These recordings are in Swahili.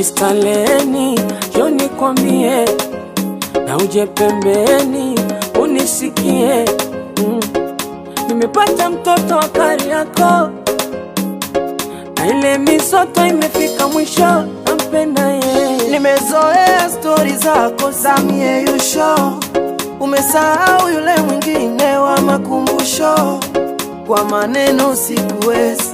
Mistaleni, njoo nikwambie, na uje pembeni unisikie. Mm. Nimepata mtoto wa Kariakoo na ile misoto imefika mwisho, nampenda yeye. Nimezoea stori zako za mieyusho, umesahau yule mwingine wa makumbusho. Kwa maneno sikuwezi,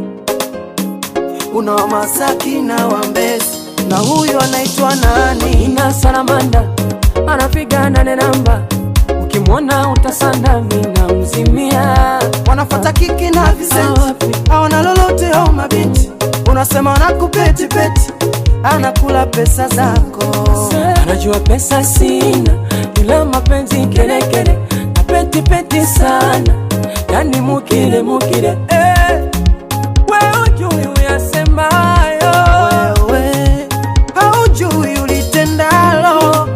una wa Masaki na wa Mbezi, na huyu anaitwa nani? Ina salamanda anapiga nane namba, ukimwona utasanda, mina mzimia Wanafata kiki na visenti, Wapi? hawana lolote au mabinti, unasema wanakupetipeti, anakula pesa zako. Anajua pesa sina, ila mapenzi kelekele na peti peti sana, yani mukile mukile eh. We ujui uyasemayo Wewe haujui ulitendalo.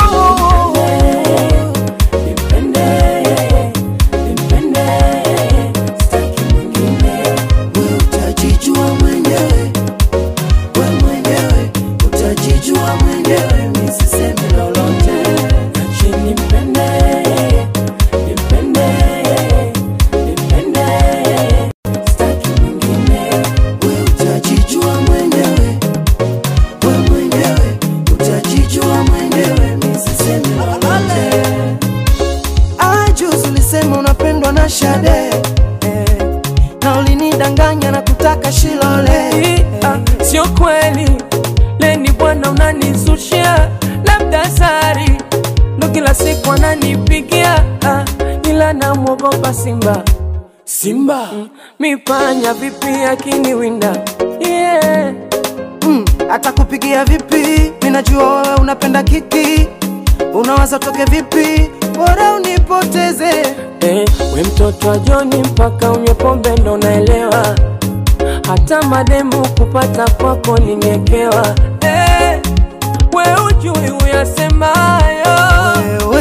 Nipende, nipende, sitaki mwingine. Wewe utajijua mwenyewe, we mwenyewe utajijua mwenyewe, mi sisemi lolote. Ache nipende, nipende, nipende, sitaki mwingine. Wewe utajijua mwenyewe, we mwenyewe utajijua mwenyewe, mi sisemi lolote. Ah, juzi ulisema unapendwa na Shade eh, na ulinidanganya na kutaka Shilole Ah, Sio kweli leni bwana, unanizushia labda sari ndo kila siku ananipigia ah, ila namwogopa Simba Simba mm, mipanya vipi akiniwinda yeah. mm, atakupigia vipi? Minajua wewe unapenda kiki, unawaza toke vipi? Bora unipoteze. Eh, we mtoto wa Joni mpaka unywe pombe ndo naelewa, hata mademu kupata kwako ningekewa. Eh, we ujui uyasemayo